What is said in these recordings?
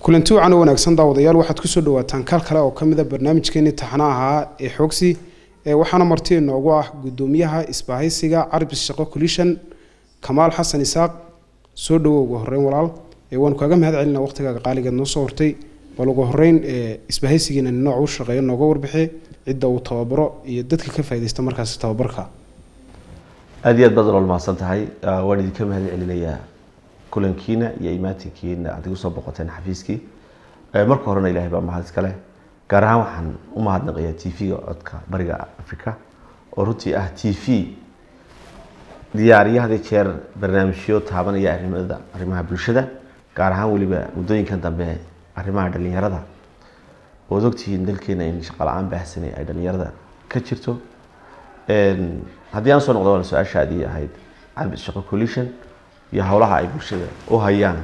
kulanti wacan oo wanaagsan daawadayaal waxaad kusoo dhawaataan kaal kale oo kamid a barnaamijkeeni taxana ahaa ee xoogsi ee waxaana marti inoogu ah gudoomiyaha isbaahaysiga carbis shaqo colishan kamaal xasan isaaq soo dhawo ugu horeyn walaal ee waanu kaaga mahad celina waqtigaaga qaaligeed noo soo hortay bal ugu horeyn ee isbahaysigiina nooc u shaqeeya nooga warbixi cidda uu tababaro iyo dadka ka faaidaysta markaasi tababarka aada iyo aad baad nolol mahadsan tahay waan idinka mahad celinayaa kulankiina iyo imaatinkiina aad igu soo boqoteen xafiiskii marka horena ilahay baa mahad iskale gaar ahaan waxaan u mahadnaqayaa t v-ga codka bariga africa oo runtii ah t v diyaariyo had iyo jeer barnaamijyo taabanaya arrimada arrimaha bulshada gaar ahaan weliba muddooyinkan dambe arrimaha dhalinyarada ood ogtihiin dalkeena in shaqo la-aan baahsanay ay dhalinyarada ka jirto haddii aan soo noqdo waana su-aasha adii ahayd carbis shaqo coalition iyo howlaha ay bulshada u hayaan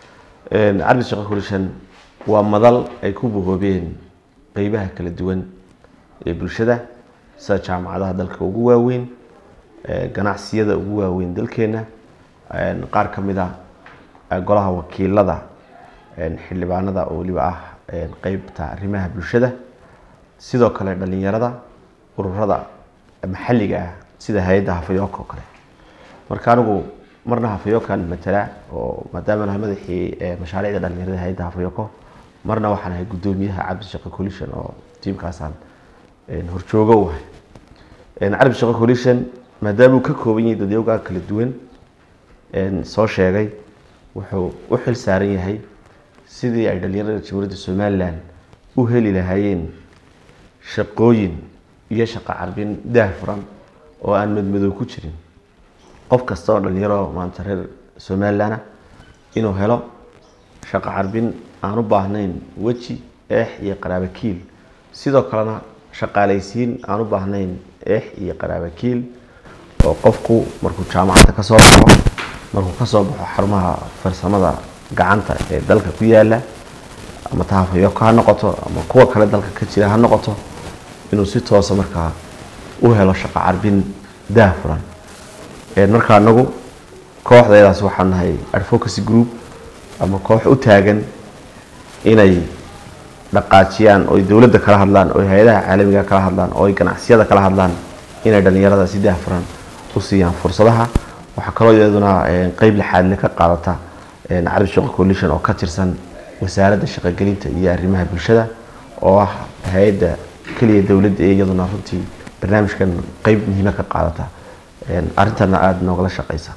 carbis shaqo coalition waa madal ay ku bohoobeen qeybaha kala duwan ee bulshada sida jaamacadaha dalka ugu waaweyn ganacsiyada ugu waaweyn dalkeena qaar ka mid a golaha wakiilada xildhibaanada oo weliba ah qeybta arrimaha bulshada sidoo kale dhalinyarada ururada maxalliga ah sida hay-adda hafayooka oo kale marka anigu marna hafayookan matala oo maadaama nahay madaxii mashaariicda dhalinyarada hay-adda hafayoko marna waxaan ahay guddoomiyaha cabdi shaqo coalition oo tiimkaasaan horjoogo u ahay cabdi shaqo coalition maadaama uu ka kooban yahay dadyoogaa kala duwan soo sheegay wuxuu u xil saaran yahay sidii ay dhalinyarada jamhuuriyadda somalilan u heli lahaayeen shaqooyin iyo shaqo carbin daahfuran oo aan madmadow ku jirin qof kasta oo dhalinyaro maanta reer somalilan inuu helo shaqo carbin aan u baahnayn weji eex iyo qaraabakiil sidoo kalena shaqaalaysiin aan u baahnayn eex iyo qaraabakiil oo qofku markuu jaamacadda kasoo baxo markuu kasoo baxo xarumaha farsamada gacanta ee dalka ku yaala ama tahafayoko ha noqoto ama kuwa kale dalka ka jira ha noqoto inuu si toosa markaa u helo shaqo carbin daahfuran markaa anagu kooxdeedaas waxaan nahay advocacy group ama koox u taagan inay dhaqaajiyaan oy dowladda kala hadlaan oy hay-adaha caalamiga kala hadlaan oo ay ganacsiyada kala hadlaan inay dhalinyarada si daahfuran u siiyaan fursadaha waxaa kaloo iyaduna qeyb lixaadle ka qaadata carab shaqo coalition oo ka tirsan wasaaradda shaqogelinta iyo arrimaha bulshada oo ah hay-adda keliya dowladda ee iyaduna runtii barnaamijkan qeyb muhiima ka qaadata arrintana aada noogala shaqeysa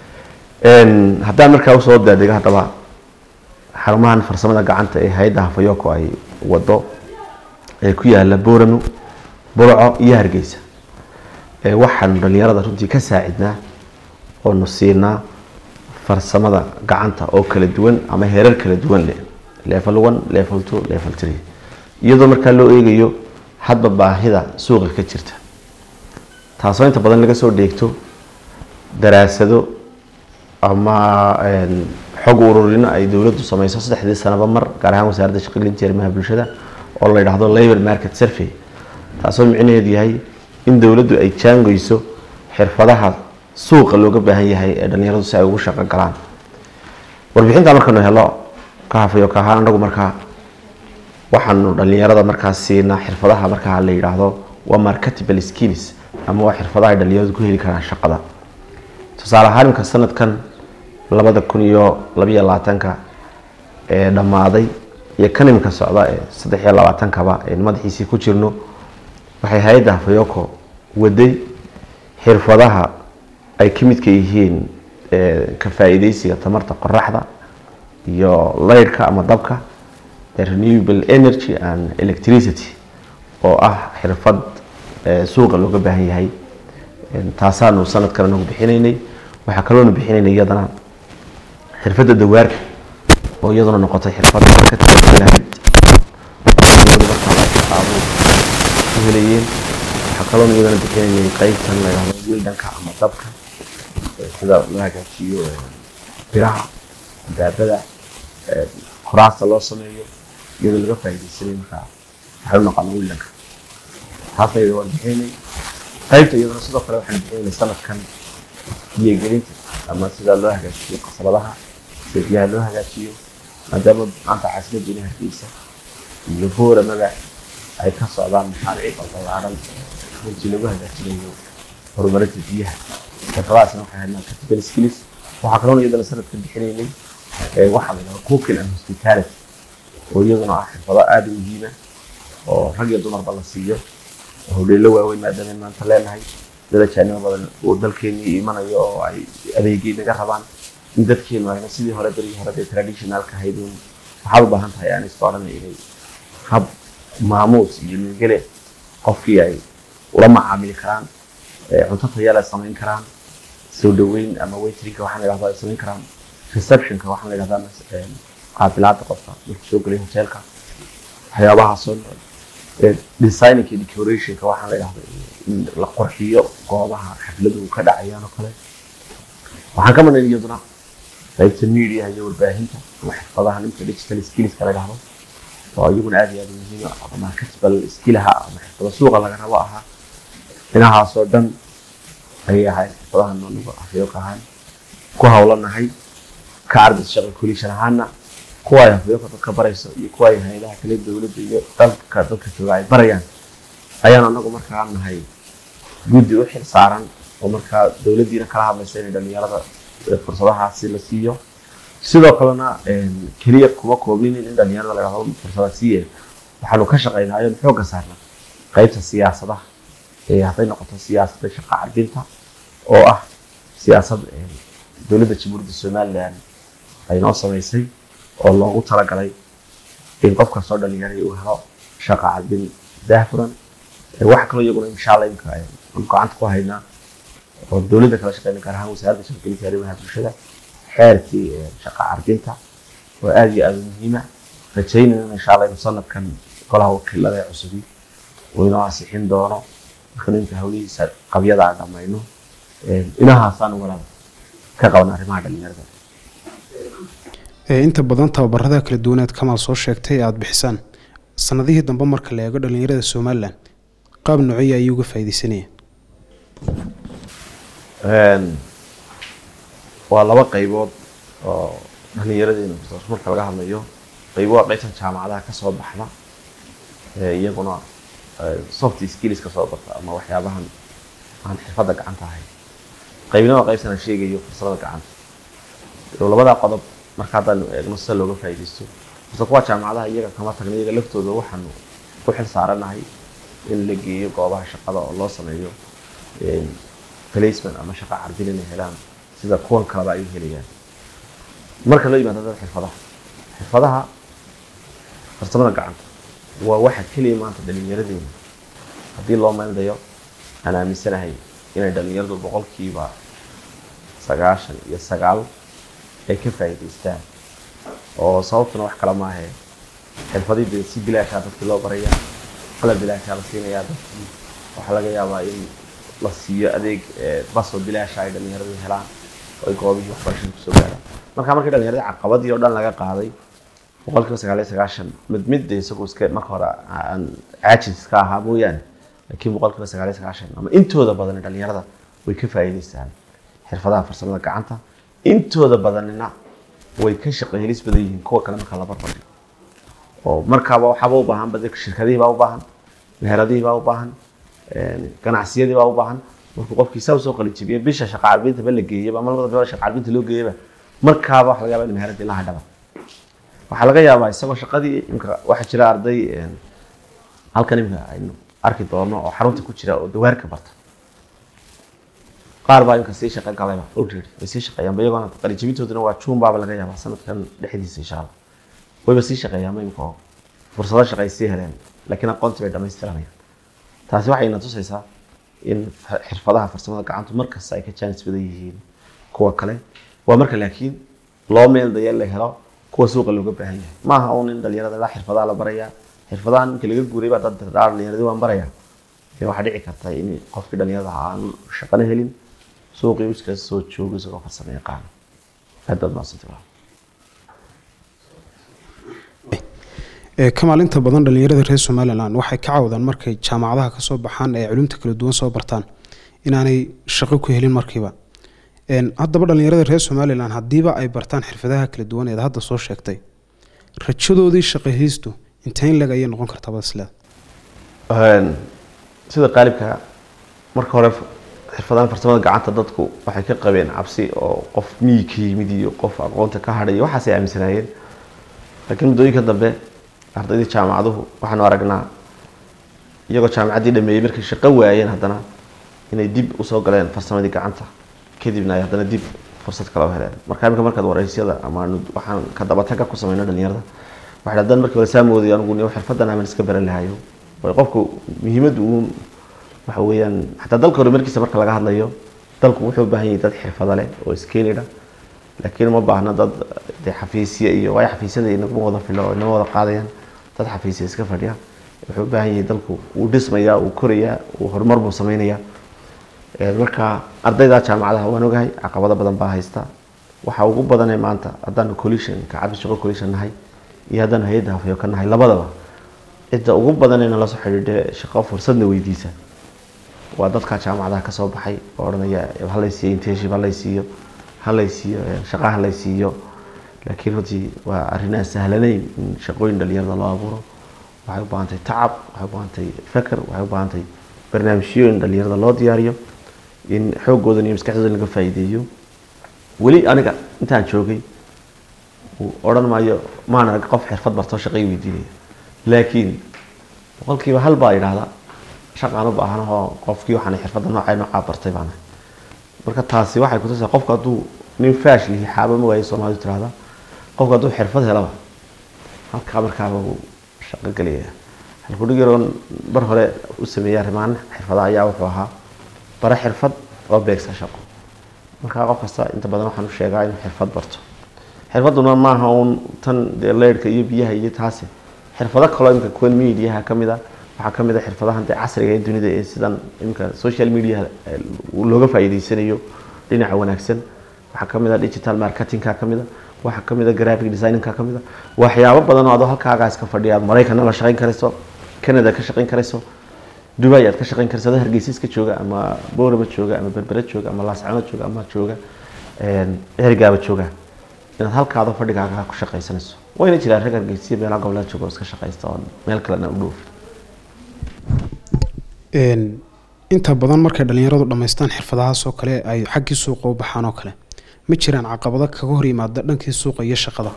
haddaan markaa usoo daadego haddaba xarumahan farsamada gacanta ee hay-adda hafayoko ay wado ee ku yaala booramo burco iyo hargeysa waxaanu dhalinyarada runtii ka saacidnaa oonu siinaa farsamada gacanta oo kala duwan ama heerar kala duwan leh level one level two level three iyadoo markaa loo eegayo hadba baahida suuqa ka jirta taasoo inta badan laga soo dheegto daraasado ama xog ururino ay dowladdu sameyso saddexdii sanaba mar gaar ahaan wasaaradda shaqogelinta arrimaha bulshada oo la yidhaahdo labor market survey taasoo micnaheedu yahay in dowladdu ay jaangeyso xirfadaha suuqa looga baahan yahay ee dhalinyaradu si ay ugu shaqo galaan warbixinta markanu helo ka hafayo ka ahaan anagu markaa waxaanu dhalinyarada markaa siinaa xirfadaha markaa la yidhaahdo waa marketable skills ama waa xirfadaha ay dhalinyaradu ku heli karaan shaqada tusaale ahaan imka sanadkan labada kun iyo labayo labaatanka ee dhammaaday iyo kan imika socda ee saddex iyo labaatankaba ee madaxiisii ku jirno waxay hay-adda hafayoko waday xirfadaha ay ka midka yihiin ka faa-iideysiga tamarta qoraxda iyo leyrhka ama dabka renewable energy and electricity oo ah xirfad suuqa looga baahan yahay taasaanu sanadkan anagu bixinaynay waxaa kaloonu bixinaynay iyadana xirfadda dawaarka oo iyaduna noqotay xirfad ka tiralahayd ku helayeen waxaa kaloonu iyadana bixinaynay qeybtan la yidhahdo wildanka ama dabka sida loo hagaajiyo biraha daabada kuraasta loo sameeyo iyadoo laga faaideysanay markaa waxay u naqaano wildanka taasayda waan bixinay qaybta iyaduna sidoo kale waxaan bixinay sanadkan biyogelinta ama sida loo hagaajiyo qasabadaha sida biyaha loo hagaajiyo maadaama maanta caasimadda hargeysa iyo booramada ay ka socdaan mashaariic balbalaaran runtii lagu hagaajinayo horumarinta biyaha xirfadahaasna waxay ahayd markatical skills waxaa kaloona iyadana sanadka bixinaynay waxaa la yidhahda cooking and hospitality oo iyaduna ah xirfado aada u muhiima oo rag iyo dumarba la siiyo oo howleelo waaweyn maadaama maanta leenahay dad ajaanimo badan oo dalkeenii imanayo oo ay adeegii naga rabaan in dadkeenu ayna sidii hore berigii hore dee traditionalka ahayd un waxaad u baahan tahay aan iska odhanay inay hab maamuus iyo nigele qofkii ay ula macaamili karaan cunto tayale samayn karaan soo dhaweyn ama waitrinka waxaan la yidhahdaa ay samayn karaan receptionka waxaan la yidhahdaa qaabilaada qofka markuu soo gelay hoteelka waxyaabahaasoo designinka iyo decorationka waxaan la yidhahdaa in la qurxiyo goobaha xafladuhu ka dhacayaan oo kale waxaan ka marnayn iyaduna qaybta media iyo warbaahinta ama xirfadaha nimka digital skillska la yidhahdo oo iyaguna aad iyo aad muhiim ah ama marketable skillaha ama xirfado suuqa laga rabo ahaa dhinahaasoo dhan ayay ahayd xirfadaha noonuga afyooq ahaan ku hawlanahay ka ardis shaqa kulishan ahaana kuwa ay afyooqa dadka barayso iyo kuwa ay hay-adaha kale dowladda iyo dalka dadka jooga ay barayaan ayaan anagu markaa nahay guddi u xil saaran oo markaa dowladdiina kala hadlaysa inay dhalinyarada fursadahaasi la siiyo sidoo kalena keliya kuma koobninin in dhalinyarada la yidhahdo fursada siiye waxaanu ka shaqaynayo xooga saarna qaybta siyaasadaha hadday noqoto siyaasadda shaqa carbinta oo ah siyaasad dowladda jamhuuriyadda somalilan ay noo samaysay oo loogu talagalay in qof kastoo dhalinyaray uu helo shaqa carbin daahfuran waxa kaloo iyaguna insha allah imka aan gacanta ku haynaa oo dowladda kala shaqeyna gaar ahaan wasaaradda shaqagelinta arrimaha bulshada xeerkii shaqa carbinta oo aada iyo aada muhiima rajaynayna insha allah inuu sanadkan golaha wakiilada ee cusubi uu inoo ansixin doono markanu inta hawlihiisa qabyada aan dhamayno inahaasaan walaal ka qaban arrimaha dhalinyarada inta badan tababarada kala duwaneed kamaal soo sheegtay aada bixisaan sanadihii dambe marka la eego dhalinyarada somalilan qaab noocyo ayay uga faa'iidaysanayeen waa laba qaybood oo dhallinyaradeena marka laga hadlayo qaybo waa qaybtan jaamacadaha kasoo baxda iyaguna soft skills kasoo barta ama waxyaabahan aan xirfadda gacanta ahayn qaybna waa qaybtan aan sheegayo fursadada gacanta labadaa qodob marka haddaan eegno sida looga faa'iidaysto horta kuwa jaamacadaha iyaga kama tagna iyaga laftooda waxaanu ku xil saaranahay in la geeyo goobaha shaqada oo loo sameeyo placement ama shaqa carbin inay helaan sida kuwan kaleba ay u helayaan marka loo yimaado dad xirfadaha xirfadaha farsamada gacanta waa waxa keliya maanta dhalinyaradeena haddii loo meeldayo aan aaminsanahay inay dhalinyaradu boqolkiiba sagaashan iyo sagaal ay ka faa'iidaystaan oo sababtuna wax kale maahe xirfadii dee si bilaashaa dadkii loo barayaa qalab bilaashaa la siinayaa dadkii waxaa laga yaabaa in la siiyo adeeg basoo bilaasha ay dhalinyaradu helaan oo ay goobihii waxbarashada kusoo gaaraan marka markii dhalinyarada caqabadii oo dhan laga qaaday boqolkiiba sagaal iyo sagaashan mid mid isagoo iska marka hore aan caajis ka ahaa mooyaane laakiin boqolkiiba sagaal iyo sagaashan ama intooda badan dhalinyarada way ka faa'iidaystaan xirfadaha farsamada gacanta intooda badanina way ka shaqeelis badan yihiin kuwa kale marka la barbardhigo oo markaaba waxaaba u baahan bad shirkadihii baa u baahan meheradihii baa u baahan ganacsiyadii baa u baahan markuu qofkii saa usoo qalinjibiye bisha shaqa carbinta ba la geeyaba ama labada bilood shaqa carbinta loo geeyaba markaaba waxa laga yaba in meheradii la hadhaba waxaa laga yaabaa isagoo shaqadii imka waxaa jira arday halkan imka aynu arki doono oo xarunta ku jira oo dawaarka barta qaar baa imka sii shaqo galayba already way sii shaqeeyaan iyagoona qalinjibintooduna waa juun baaba laga yaabaa sanadkan dhexdiisa insha allah wayba sii shaqeeyaan imka oo fursado shaqo ay sii heleen laakiin aqoontii bay dhamaystiranayaan taasi waxay na tusaysaa in xirfadaha farsamada gacantu markasta ay ka jaanis badan yihiin kuwa kale waa marka laakiin loo meel daya la helo kuwa suuqa looga baahan yahay maaha uun in dhalinyarada la xirfadaha la barayaa xirfadahan markii laga guuray baa dad dhalinyaradii waan barayaa waxaa dhici karta in qofkii dhalinyarada aan shaqana helin suuqii uu iskaga soo joogo isagoo farsamo yaqaano aad baad mahadsantay kamaal inta badan dhalinyarada reer somalilan waxay ka cawdaan markay jaamacadaha kasoo baxaan ee culumta kala duwan soo bartaan inaanay shaqo ku helin markiiba haddaba dhalinyarada reer somalilan haddiiba ay bartaan xirfadaha kala duwan eed hadda soo sheegtay rajadoodii shaqahaystu intayn leg ayay noqon kartaa basle sida qaalibka marka hore xirfadahan farsamada gacanta dadku waxay ka qabeen cabsi oo qof miyi ka yimid iyo qof aqoonta ka hadhay iyo waxaasay aaminsanaayeen laakiin muddooyinka dambe ardaydii jaamacaduhu waxaanu aragnaa iyagoo jaamacaddii dhameeyey markay shaqo waayeen haddana inay dib usoo galeen farsamadii gacanta kadibna ay haddana dib fursad kale u heleen marka imika markaad waraysyada ama waxaan ka dabataga ku sameyno dhalinyarada waxay haddana markii hore saamooday anigu nin xirfadan aman iska baran lahayo way qofku muhiimaddu uun waxa weeyaan xataa dalka horumarkiisa marka laga hadlayo dalku wuxuu u baahan yahay dad xirfado leh oo iskeelidha laakiin uma baahna dad dee xafiisya iyo waayo xafiisyada inaguma wada filo oo inama wada qaadayaan dad xafiisya iska fadhiya wuxuu u baahan yahay dalku uu dhismayaa uu korayaa uu horumar buu sameynayaa marka ardayda jaamacadaha waan ogahay caqabado badan baa haysta waxa ugu badanee maanta haddaanu collision ka cabdi shaqo collision nahay iyo haddaanu hay-adda hafayo ka nahay labadaba cidda ugu badan ee nala soo xidhiidhe shaqo fursadna weydiisa waa dadka jaamacadaha kasoo baxay oo odhanaya halaysiiyo internship halaysiiyo halaysiiyo shaqa halaysiiyo laakiin runtii waa arrin aan sahlanayn in shaqooyin dhalinyarada loo abuuro waxay u baahantay tacab waxay u baahantay feker waxay u baahantay barnaamijyo in dhalinyarada loo diyaariyo in xoogoodan iyo maskaxdooda laga faa'iideeyo weli aniga intaan joogay odhan maayo maan arag qof xirfad bartoo shaqay weydiinaya laakiin boqolkiiba hal baa idhaahda shaqaan u baahanahoo qofkii waxaan xirfadda noocay noocaa bartay baan marka taasi waxay kutusaa qofku hadduu nin faash lihi xaaba ma waayo soomaalidu tirahda qofku hadduu xirfad helaba halkaa markaaba uu shaqo gelaya halkudhig yaroon bar hore u sameeyay arrimaan xirfada ayaa wuxuu ahaa bara xirfad oo beegsa shaqo markaa qof kasta inta badan waxaan u sheegaa inuu xirfad barto xirfaduna maaha uun tan dee leyrhka iyo biyaha iyo taasi xirfado kaloo imika kuwan mediaha ka mid a waxaa ka mid a xirfadahan dee casriga ee dunida ee sidan imika social media looga faa'iideysanayo dhinaca wanaagsan waxaa ka mid a digital marketingka ka mid a waxaa ka mid a graphic designingka ka mid a waxyaabo badan oo adoo halkaagaa iska fadhiya aad maraykanna la shaqayn karayso canada ka shaqayn karayso dubai aad ka shaqayn karayso adoo hargeysa iska jooga ama boorama jooga ama berbera jooga ama laascano jooga ama jooga ergaaba jooga inaad halkaadoo fadhigaaga ku shaqaysanayso wayna jiraan rag hargeysiya meelaha goboleed jooga oo iska shaqaysta oo meel kalena u dhoofi inta badan markay dhalinyaradu dhammaystaan xirfadahaas oo kale ay xaggii suuqa u baxaan oo kale ma jiraan caqabado kaga hor yimaada dhankii suuqa iyo shaqada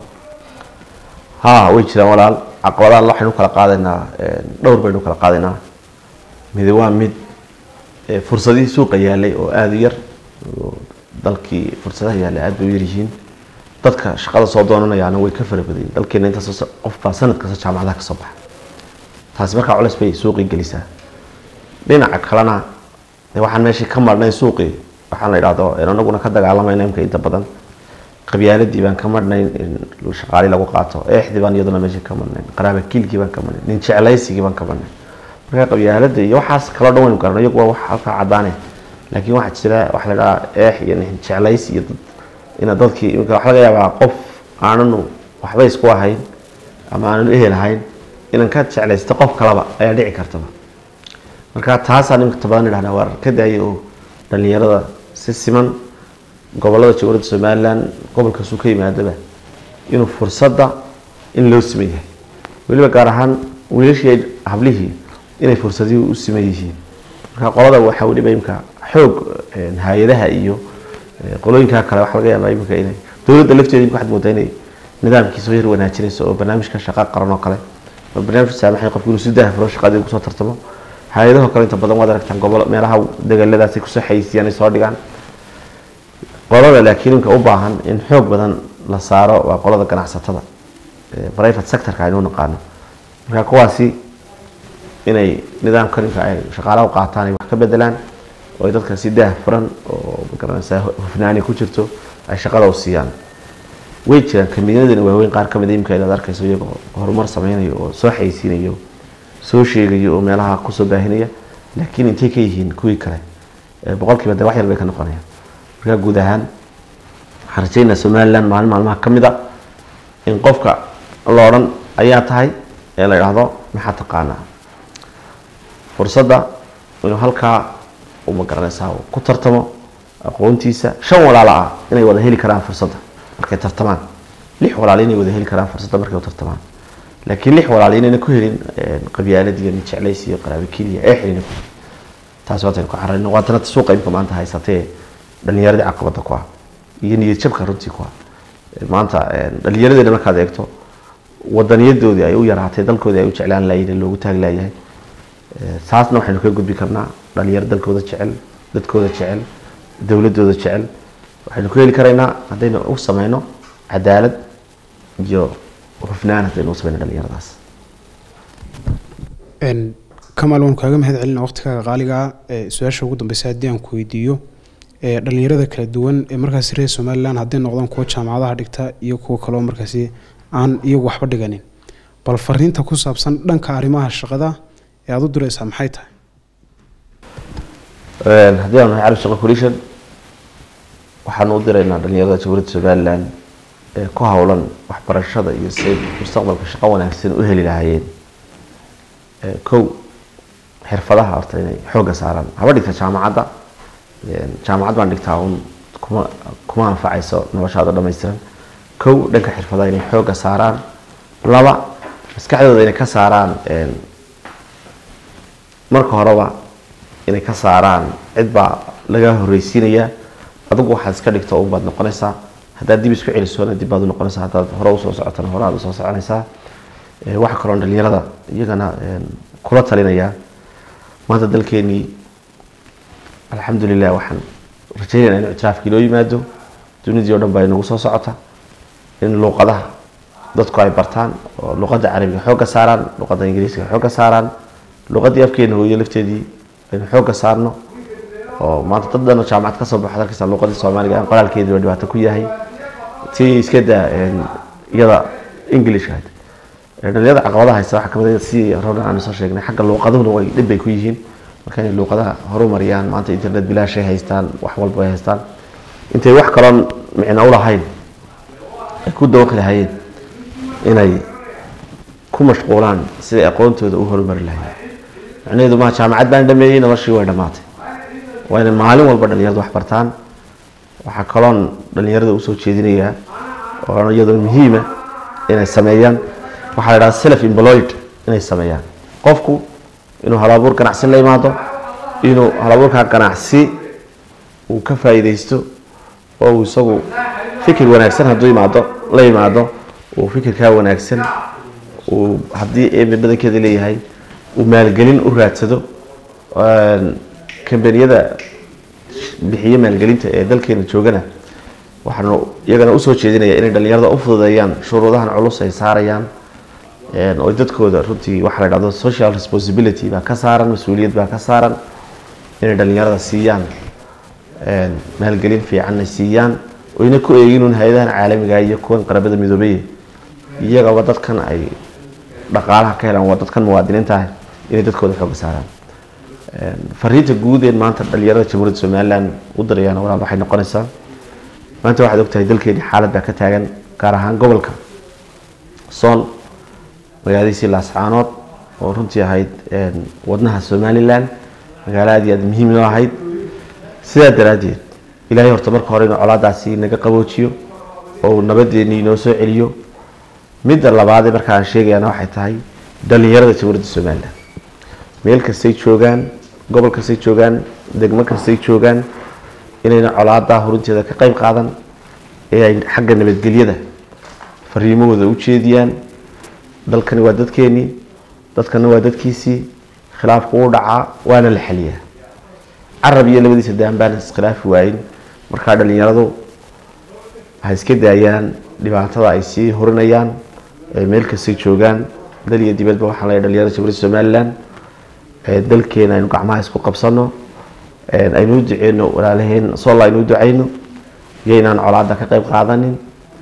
ha way jiraan walaal caqabadahan waxaynu kala qaadaynaa dhowr baynu kala qaadaynaa midi waa mid fursadihii suuqa yaalay oo aada u yar dalkii fursadaha yaalay aada bay u yaryihiin dadka shaqada soo doonanayaana way ka fara badayin dalkeena intaas qof baa sanad kasta jaamacadaha kasoo baxa taasi markaa culeys bay suuqii gelisaa dhinaca kalena de waxaan meeshii ka marhnay suuqii waxaan la idhahdo anaguna ka dagaalamayna imka inta badan qabyaaladii baan ka marhnayn in shaqaali lagu qaato eexdii baan iyaduna meeshii ka marhnayn qaraabakiilkii baan ka marhnayn nin jeclaysigii baan ka marhnayn marka qabyaalada iyo waxaas kaloo dhan waynu garano iyagu waa wax halkaa caddaane laakiin waxaa jira waxa la idhahaa eex iyo nin jeclaysi iyo dad ina dadkii imika waxa laga yaabaa qof aananu waxba isku ahayn ama aananu ehel ahayn inan ka jeclaysto qof kalaba ayaa dhici kartaba marka taasaan imika badan idhahdaa waar ka daaya oo dhalinyarada si siman gobolada jamhuuriyadda somalilan gobolkaasuu ka yimaadaba inuu fursadda in loo siman yahay weliba gaar ahaan wiilashii hablihii inay fursadihii u siman yihiin marka qolada waxaa weliba imika xoog hay-adaha iyo qolooyinka kale waxa laga yaabaa imika inay dowladda lafteeda imika waxaad moodaa inay nidaamkiisa yar wanaajinayso oo barnaamijka shaqa qaran oo kale oo barnaamijka saamaxay qofku inuu si daahfuro shaqadii kusoo tartamo hay-adaho kale inta badan waad aragtaan gobolo meelaha degaladaasay kusoo xayisiiyaan ay soo dhigaan qolada laakiin imka u baahan in xoog badan la saaro waa qolada ganacsatada private sectorka aynu naqaano marka kuwaasi inay nidaamkan imka ay shaqaalaha u qaataan ay wax ka bedelaan oo ay dadka si daah furan oo magaranaysaa hufnaani ku jirto ay shaqada u siiyaan way jiraan kamidyadan waaweyn qaar kamid a imka inaad arkayso iyagoo horumar sameynayo oo soo xaysiinayo soo sheegayo oo meelaha kusoo baahinaya laakiin intay ka yihiin kuwii kale boqolkiiba de wax yar bay ka noqonayaan markaa guud ahaan waxaan rajaynaa somalilan maalin maalmaha ka mid a in qofka la odhan ayaa tahay ee la idhaahdo maxaa taqaanaa fursadda inuu halkaa u magaranaysaa ku tartamo aqoontiisa shan walaalo ah inay wada heli karaan fursadda markay tartamaan lix walaali inay wada heli karaan fursadda markay u tartamaan laakiin lix walaali inayna ku helin qabyaalad iyo jeclays iyo qaraabe keliya ee xilina ku taasi waataynu ku xarayno waatana suuqa imka maanta haysatee dhalinyaradii caqabada ku ah iyo niyad jabka runtii ku ah maanta dhalinyaradeena markaad eegto wadaniyadoodii ay u yaraatay dalkoodii ay u jeclaan laayeen loogu taag laayahay taasna waxaynu ka gudbi karnaa dhalinyaro dalkooda jecel dadkooda jecel dowladooda jecel waxaynu ku heli karaynaa haddaynu u sameyno cadaalad iyo hufnaan haddaynu u sameyno dhalinyaradaas kamaal waan kaaga mahad celina waqtigaaga qaaligaa su-aasha ugu dambeysa haddii aan ku weydiiyo dhalinyarada kala duwan ee markaasi reer somalilan hadday noqdaan kuwa jaamacadaha dhigta iyo kuwa kaleo markaasi aan iyagu waxba dhiganin bal fariinta ku saabsan dhanka arrimaha shaqada ee aada u direysaa maxay tahay haddii aan nahay carab shaqo coalition waxaanu u diraynaa dhalinyarada jamhuuriyadda somalilan ee ku howlan waxbarashada iyo say mustaqbalka shaqo wanaagsan u heli lahaayeen kow xirfadaha horta inay xoogga saaraan haba dhigta jaamacadda jaamacad baan dhigtaa un kuma kuma anfacayso noloshaada dhammaystiran kow dhanka xirfadaha inay xoogga saaraan laba maskaxdooda inay ka saaraan marka horeba inay ka saaraan cid baa laga horreysiinayaa adigu waxaad iska dhigto un baad noqonaysaa haddaad dib isku celisona dib baad u noqonaysaa haddaad hore usoo socotana hore aad usoo soconaysaa waxaa kaloo dhalinyarada iyagana kula talinayaa maanta dalkeenii alxamdulilah waxaan rajeynayna inu ictiraafkii loo yimaado dunidii o dhan baa inagu soo socota in luuqadaha dadku ay bartaan oo luuqadda carabiga xoogga saaraan luuqadda ingiriiska xoogga saaraan luuqaddii afkeena hooyo lafteedii aynu xoogga saarno oo maanta dad dhan oo jaamacad kasoo baxo dalkasta luuqadii soomaaliga aan qoraalkeedii dhibaato ku yahay tii iska daa iyada englishka dhalinyarada caqabadaha haysta waxaa kamid si rogan aanu soo sheegnay xagga luuqaduhuna way dhib bay ku yihiin marka inay luuqadaha horumariyaan maanta internet bilaashay haystaan wax walba ay haystaan intay wax kaloon micno ulahayn ay ku dawaqi lahayeen inay ku mashquulaan siday aqoontooda u horumari lahayen macnaheedu maha jaamacad baan dhameeyey noloshii way dhammaatay waa inay maalin walba dhalinyarada wax bartaan waxaa kaloon dhalinyarada usoo jeedinayaa oo iyadoo muhiima inay sameeyaan waxaa la dhaha self employed inay sameeyaan qofku inuu halabuur ganacsi la imaado inuu halabuurkaa ganacsi uu ka faa'iidaysto oo uu isagu fikir wanaagsan hadduu imaado la yimaado uu fikirkaa wanaagsan uu haddii eebe badankeeda leeyahay uu maalgelin u raadsado kambaniyada bixiye maalgelinta ee dalkeena joogana waxaanu iyagana usoo jeedinaya inay dhalinyarada u fududeeyaan shuruudahan culus ay saarayaan oo dadkooda runtii waxaa la dhahdo social responsibility baa ka saaran mas-uuliyad baa ka saaran inay dhalinyarada siiyaan maalgelin fiicanna siiyaan oyna ku eeginuun hay-adahan caalamiga iyo kuwan qarabada midoobeye iyagaba dadkan ay dhaqaalaha ka helaan waa dadkan muwaadiniinta ah inay dadkooda xooga saaraan fariinta guud ee maanta dhalinyarada jamhuuriyadda somalilan u dirayaan walaal waxay noqonaysaa maanta waxaad ogtahay dalkeeni xaalad baa ka taagan gaar ahaan gobolka sool magaaladiisii laascaanood oo runtii ahayd wadnaha somalilan magaalo aad iyo aad muhiim noo ahayd sidaa daraaddeed ilaahay horta marka hore inuu colaadaasi naga qaboojiyo oo nabadeennii inoo soo celiyo midda labaadee marka aan sheegayana waxay tahay dhalinyarada jamhuuriyadda somalilan meel kastay joogaan gobol kastay joogaan degmo kastay joogaan inayna colaadaa horinteeda ka qeyb qaadan ee ay xagga nabadgelyada fariimahooda u jeediyaan dalkani waa dadkeenii dadkana waa dadkiisii khilaafku u dhacaa waana la xaliyaa carab iyo labadiisa daan baan iskhilaafi waayin markaa dhalinyaradu waxay iska daayaan dhibaatada ay sii horinayaan meel kastay joogaan dal iyo dibadba waxaan leeyahay dhalinyarada jamhuuriyadda somalilan dalkeena aynu gacmaha isku qabsano aynu u duceyno walaalaheen soolla aynu u duceyno iyo inaan colaada ka qeyb qaadanin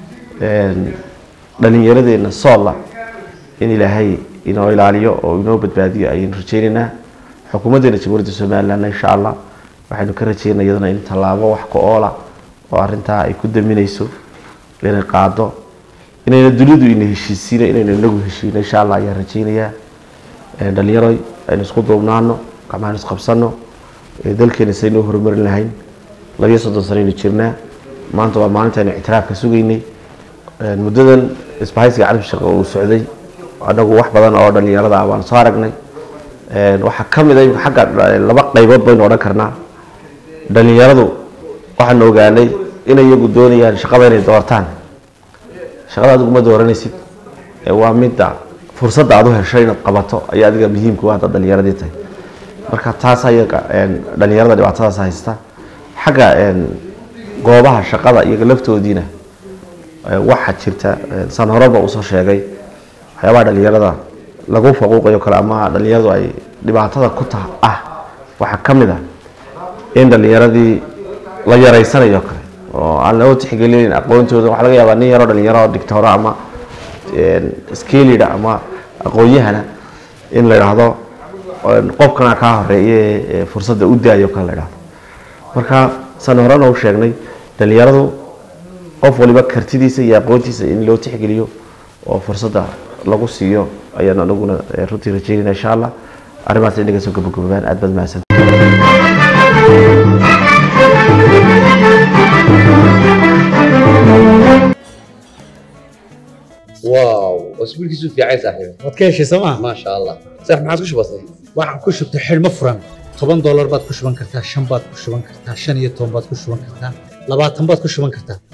dhalinyaradeena soolla in ilaahay inoo ilaaliyo oo inoo badbaadiyo ayaynu rajeyneynaa xukuumaddeena jamhuuriyadda somalilan insha allah waxaynu ka rajeynaa iyadana in tallaabo wax ka oola oo arrintaa ay ku daminayso inay qaado inayna dunidu ina heshiisiina inaynu inagu heshiino insha allah ayaan rajeynayaa dhalinyaroy aynu isku duubnaano gacmahan isqabsano dalkeena saynoo horumarin lahayn labiyo soddon sanaynu jirnaa maanta waa maalinta aynu ictiraafka sugaynay muddadan isbahaysiga carbi shaqo uu socday anagu wax badan oo dhalinyarada ah baan soo aragnay waxaa ka mid a xagga laba qaybood baynu odhan karnaa dhalinyaradu waxaanu ogaanay inay iyagu doonayaan shaqada inay doortaan shaqada adigu ma dooranaysid waa midda fursadda aad u heshay inaad qabato ayaa adiga muhiimka u haddaad dhalinyaradii tahay marka taas ayaga dhalinyarada dhibaatadaas haysta xagga goobaha shaqada iyaga laftoodiina waxaa jirta san horeba usoo sheegay waxyaabaha dhalinyarada lagu faquuqayo kale ama dhalinyaradu ay dhibaatada ku ta ah waxaa ka mid ah in dhalinyaradii la yaraysanayo kale oo aan loo tixgelinin aqoontooda waxaa laga yaabaa nin yaroo dhalinyaro dictoro ama skelida ama aqoon-yahana in la idhaahdo qofkana kaa horeeye fursadda u daayo kale la idhahdo marka san horena u sheegnay dhalinyaradu qof waliba kartidiisa iyo aqoontiisa in loo tixgeliyo oo fursadda lagu siiyo ayaan anaguna runtii rajeynayna insha allah arrimahaas inaga soo gabagababaan aad baad mahadsan واو اسبوع كيسو في عايز صاحبي waad ka heshay sooma ما شاء الله صح ما عاد كش بسيط waxaad ku shubtay xidhmo furan toban doolar baad ku shuban kartaa shan baad ku shuban kartaa shan iyo toban baad ku shuban kartaa labaatan baad ku shuban kartaa